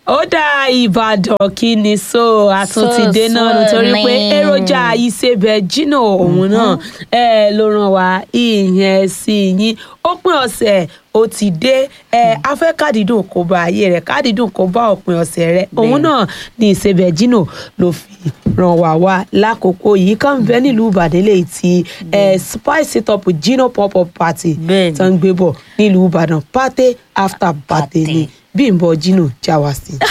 ó dá ìbàdàn kí ni so àtúntìdé So, náà so nítorí pé ni. èròjà ìsebẹ̀ jìnnà òun náà ẹ ló ràn wá ìyẹn sí yín òpin ọ̀sẹ̀ ó ti dé ẹ afẹ́ kádìdùn kó bá ayé rẹ̀ kádìdùn kó bá òpin ọ̀sẹ̀ rẹ̀ òun náà ní ìsebẹ̀ jìnnà ló fi ràn wá wá lákòókò yìí kàn ń bẹ nílùú ìbàdàn lè ti ẹ spice it up jìnnà pop up party Bẹ́ẹ̀ni. tó ń gbé bọ̀ nílùú ìbàdàn party after party Party. ni bímbọ jìnnà jáwá sí i.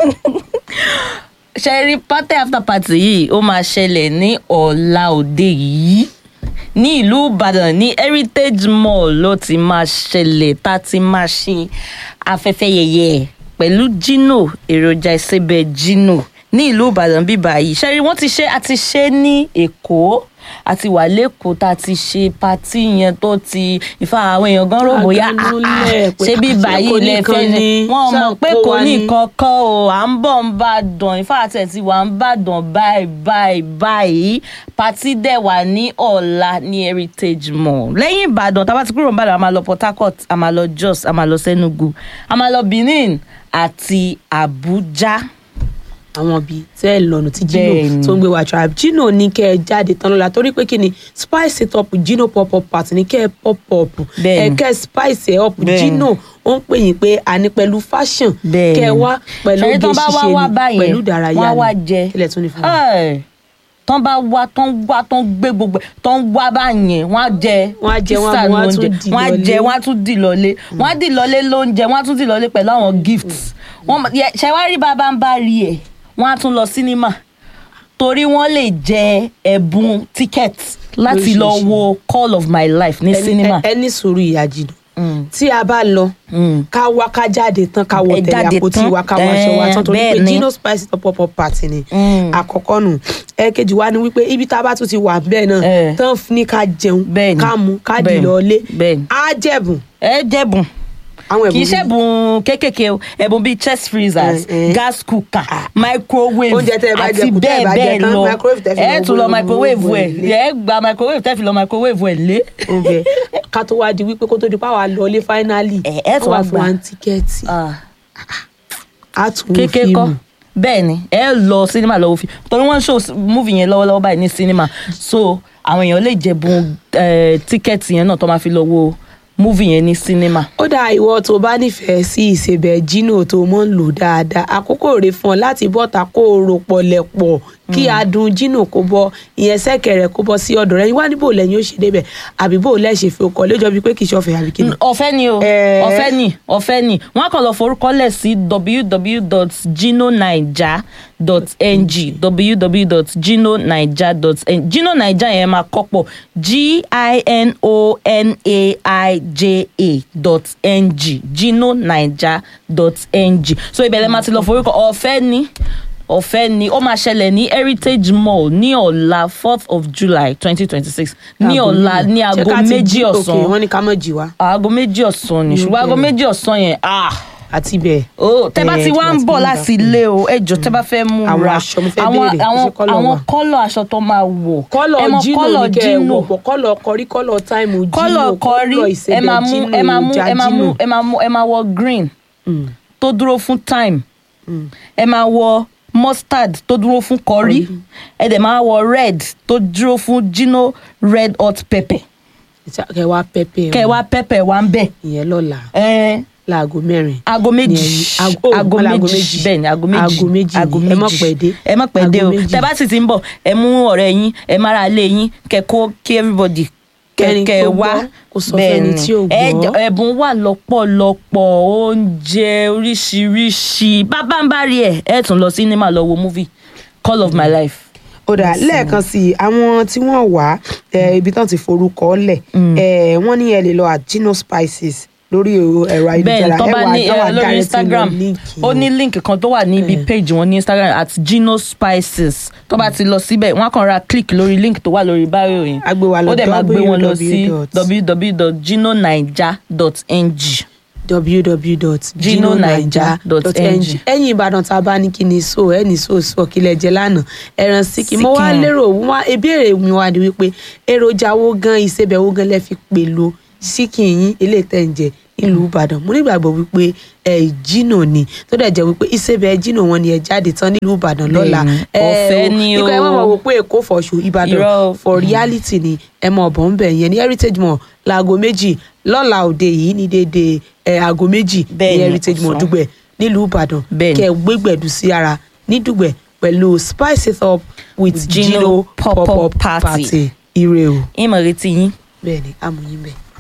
ṣe rí party after party yìí ó máa ṣẹlẹ̀ ní ọ̀la òde yìí ní ìlú ìbàdàn ní heritage mall ló ti máa ṣẹlẹ̀ tá a ti máa ṣe afẹ́fẹ́ yẹyẹ pẹ̀lú gino èròjà ìsebẹ̀ gino ní ìlú ìbàdàn bíbá yìí ṣe rí wọ́n ti ṣe àti ṣe ní èkó àti wà lẹ́kọ̀ọ́ tá a ti ṣe patí yẹn tó ti ìfà àwọn èèyàn gan rò bóyá ah, ah, Àgànúlẹ̀ pé ṣé bíbá àṣẹ kò yìí lẹ nìkan fẹ́ ni, wọ́n mọ̀ pé ṣàkó kò wa ní ni. kankan o à ń bọ̀ ń bá dàn ìfà àtẹ̀tí wà ń bá dàn báyìí báyìí báyìí pàtí dẹ̀ wà ní ọ̀la ní heritage mall lẹ́yìn ìbàdàn tá a bá ti kúrò ń bàdàn a máa lọ port harcourt a máa lọ jos a máa lọ senugu a máa lọ benin àti abuja. àwọn bíi tẹ́ ẹ lọ́nà tí Gino Bẹ́ẹ̀ni. tó ń gbé wa tribe Gino ní kẹ́ ẹ jáde tán lọ́la torí pé kí ni spice it up Gino pop up party ní kẹ́ ẹ pop up ẹ Bẹ́ẹ̀ni. kẹ́ ẹ spice ẹ up Bẹ́ẹ̀ni. Gino ó ń pè yín pé àní pẹ̀lú fashion Bẹ́ẹ̀ni. kẹ́ ẹ wá pẹ̀lú Ṣẹ̀rí oge tán bá wá ṣíṣe wá ni báyẹn, pẹ̀lú ìdárayá wọ́n á ni wá jẹ. kílẹ̀ tún ní fún mi. Ẹ̀, tán bá wá tán wá tán gbé gbogbo ẹ̀, tán wá báyẹn wọ́n á jẹ Wọ́n á jẹ, wọ́n á pizza mú, wọ́n á lóúnjẹ, tún dì wọ́n á lọlé. jẹ wọ́n á tún dì lọlé wọ́n á dì lọlé lóúnjẹ wọ́n á tún dì lọlé pẹ̀lú àwọn gifts wọ́n mọ̀- yẹ- ṣe wá rí bàbá ń bá rí ẹ̀ wọ́n á tún lọ sínímà torí wọ́n lè jẹ ẹ̀bùn ticket láti lọ Lóríṣiríṣi. wo call of my life ní Ẹni- sínímà. ẹ- ẹ ní sùúrù ìyá Gino Mm. tí a bá lọ Mm. ká wá ká jáde tán ká wọ Ẹ tẹ̀lé jáde àpótí tán. wa ká wọ aṣọ wa tán torí Eh, pé bẹ́ẹ̀ ni. Gino spice it up pop up party ni Mm. àkọ́kọ́ nù ẹ̀ẹ̀kejì wa ni wípé ibi tá a bá tún ti wà bẹ́ẹ̀ náà Eh. tán ní ká jẹun Bẹ́ẹ̀ ni. ká mu ká dì Bẹ́ẹ̀ ni. lọ́lé Bẹ́ẹ̀ ni. á jẹ̀bùn ẹ jẹ̀bùn àwọn kì í ẹ̀bùn bíi- ṣẹ̀bùn kéékèèké o ẹ̀bùn bíi chest freezers Eh, eh. gas cooker microwave Oúnjẹ tẹ́ ẹ bá jẹ àti kù, tẹ́ ẹ bẹ́ẹ̀ bá jẹ bẹ́ẹ̀ tán, lọ microwave tẹ́ fi ẹ lọ tún lọ microwave microwave ẹ̀ ẹ̀ lé. ẹ gba microwave tẹ́ fi lọ microwave ẹ̀ lé. oúnjẹ ká tó wá di wípé kó tó di páwa lọlé fáínálì Eh, ẹ tún wá fún gbà. wa ní tíkẹ́ẹ̀tì á tún wo kéèké kọ́ fíìmù bẹ́ẹ̀ ni ẹ lọ sinimá lọ́wọ́ fi torí wọ́n ń show movie yẹn lọ́wọ́lọ́wọ́ báyìí ní sinimá so àwọn èèyàn lè jẹ̀bùn eh, tíkẹ́ẹ̀tì yẹn náà tó máa fi lọ wo movie yẹn ní sinimá. ó dá ìwọ tó bá nífẹ̀ẹ́ sí ìsebẹ̀ Gino tó mọ̀ ń lò dáadáa àkókò rè fún ọ láti bọ́ta kó o rò pọ̀lẹ̀pọ̀ kí adùn Gino kó bọ́ ìyẹn sẹ́kẹ̀rẹ̀ kó bọ́ sí ọ̀dọ̀ rẹ wá níbo lẹ́yìn ó ṣe débẹ̀ àbí bó lẹ́ ṣe fi ọkọ̀ lójọ́ bíi pé kì í ṣọ̀fẹ́ àbí kí ni. ọ̀fẹ́ ni o Eh. ọ̀fẹ́ ni ọ̀fẹ́ ni wọ́n á kàn lọ forúkọlẹ̀ sí www.ginonaija.ng www.ginonaija.ng Gino Naija yẹn máa kọ́pọ̀ g-i-n-o-n-a-i-j-a dot ng ginonaija.ng so ibẹ̀ lẹ́ máa ti lọ forúkọ ọ̀fẹ́ ni ọ̀fẹ́ ni ó máa ṣẹlẹ̀ ní heritage mall ní ọ̀la fourth of july twenty twenty six ní ọ̀la ní Ṣé aago ká ti méjì jí- ọ̀sán ok, wọ́n ní ká mọ̀ jí wa aago méjì ọ̀sán ni Mm, ṣùgbọ́n aago bẹ́ẹ̀. méjì ọ̀sán yẹn ah àti bẹ́ẹ̀. oh tẹ bá Eh, ti tí wá wọ́n ń ti bọ̀ ń láti gbà. ilé o ẹ jọ tẹ bá fẹ́ mú Àwọn ra aṣọ mo fẹ́ àwọn béèrè, àwọn ṣé colour àwọn wà? kọ́lọ̀ aṣọ tó máa wọ̀ ẹ kọ́lọ̀ mọ Gino kọ́lọ̀ ní kẹ́ ẹ Gino wọ̀ pọ̀ kọ́lọ̀ kọrí kọ́lọ̀ táìmù Gino kọ́lọ̀ kọrí ẹ ìsebẹ̀ máa mú Gino ẹ máa mú ìjà ẹ máa mú Gino. ẹ máa mú ẹ máa wọ green Mm, tó dúró fún time mm. ẹ máa wọ mustard tó dúró fún curry ẹ dẹ̀ máa wọ red tó dúró fún Gino red hot pepper kẹ wá pẹpẹ kẹ wá pepper wá ń bẹ̀ ìyẹn lọ́la ẹ láago mẹ́rin aago ní méjì ẹ̀yìn- aago- oh, aago wọ́n láago méjì méjì. bẹ́ẹ̀ ni aago méjì Aago méjì aago ni. méjì Ẹ má pẹ́ dé. ẹ má pẹ́ dé o Aago méjì. tẹ bá sì ti ń bọ̀ ẹ mú ọ̀rẹ́ yín ẹ má ra ilé yín kẹ kó kí everybody Kẹ́ni kẹ tó wá gbọ́, kó sọ fẹ́ni tí ò ẹ gbọ́. jọ- ẹ̀bùn wà lọ́pọ̀lọpọ̀ oúnjẹ oríṣiríṣi bàbá ń bá rí ẹ ẹ tún lọ sinimá lọ wo movie call of my life. ó dà lẹ́ẹ̀kan sí i àwọn tí wọ́n wà eh, ibi tán ti forúkọ lẹ̀ eh, wọ́n ní ẹ lè lọ at Gino Spices lórí ẹ̀rọ bẹ́ẹ̀ ayélujára tó bá ní ẹ wà ẹ, lórí direct instagram lọ link ó yẹn. ní link kan tó wà níbi page wọn ní instagram at gino spices tó bá ti lọ síbẹ̀ wọ́n á kàn ra click lórí link tó wà lórí bio yẹn A gbé wa lọ ó dẹ̀ máa gbé wọn lọ sí www. www.ginonaija.ng www.ginonaija.ng ẹ̀yin ìbàdàn tá a bá ní kí ni so ẹ ní so so kílẹ̀ jẹ lánàá ẹran síkì mo wá Síkìn. lérò wá ìbéèrè mi wá ni wípé èròjà wo gan ìsebẹ̀ wo gan lẹ fi pèlò síkì yín eléyìí tẹ̀ ń jẹ nílùú ìbàdàn mo nígbàgbọ́ wípé ẹ jìnnà ni tó dẹ̀ jẹ́ wípé ìṣèbẹ̀ jìnnà wọn ni ẹ jáde tán nílùú ìbàdàn lọ́la Bẹ́ẹ̀ni, ẹ ọ̀fẹ́ o, ni nígbà ẹ má o. máa wò pé èkó fọ̀ṣù ìbàdàn Irọ́ o. for reality ni ẹ mọ ọ̀bọ̀n ń bẹ̀ yẹn ní heritage mall láago méjì lọ́la òde yìí ní déédéé ẹ aago méjì ní Bẹ́ẹ̀ni, heritage mall ọ̀sán. dùgbẹ̀ nílùú ìbàdàn Bẹ́ẹ̀ni. kẹ gbégbẹ̀dù sí ara ní dùgbẹ̀ pẹ̀lú spice it up with Gino Gino pop-up pop-up party. party ire o ìmọ̀ retí yín. bẹ́ẹ̀ ni amòyìn bẹ́ẹ̀.